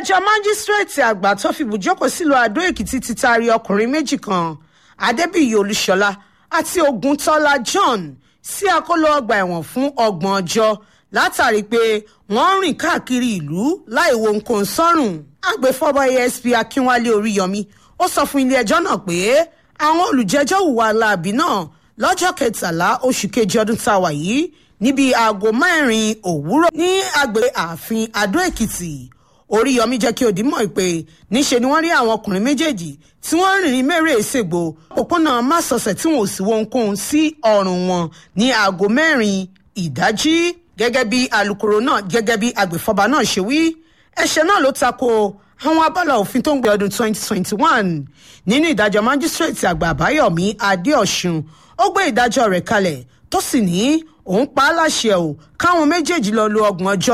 ilé-ẹjọ́ májísírèètì àgbà tó fi bùjókòó sílùú àdó èkìtì ti taari ọkùnrin méjì kan adébíyì olúṣọlá àti ògùntọ́lá john sí àkóló ọgbà ẹ̀wọ̀n fún ọgbọ̀n ọjọ́ látàrí pé wọ́n ń rìn káàkiri ìlú láì wo nǹkan sọ́rùn agbèfọ́ba asp akínwálé oríyọmí ó sọ fún ilé-ẹjọ́ náà pé àwọn olùjẹ́jọ́ hùwà láabi náà lọ́jọ́ kẹtàlá oṣù kejì ọdún tá a wà yìí níbi aago mẹ́rin òwúrọ̀ ní agbè ààfin adó èkìtì oríyọmí jẹ́ kí òdì mọ̀ pé níṣe ni wọ́n rí àwọn ọkùnrin méjèèjì tí wọ́n rìn ní mẹ́rẹ̀ èsègbò òpópónà másọ̀sẹ̀ tí wọn ò sì wo ohunkóhun sí ọrùn wọn ní aago mẹ́rin ìdájí gẹ́gẹ́ bí alūkkóró náà gẹ́gẹ́ bí agbèfọ́ba náà ṣe wí ẹ̀ṣẹ̀ náà ló tako àwọn abala òfin tó ń gbé ọdún 2021 nínú ìdájọ́ májísírèètì àgbà àbáyọ̀mí adéọ̀sùn ó gbé ìdájọ́ rẹ̀ kalẹ̀ tó sì ní òun pa á láṣẹ ò káwọn méjèèjì lọ lo ọgbọ̀n ọjọ́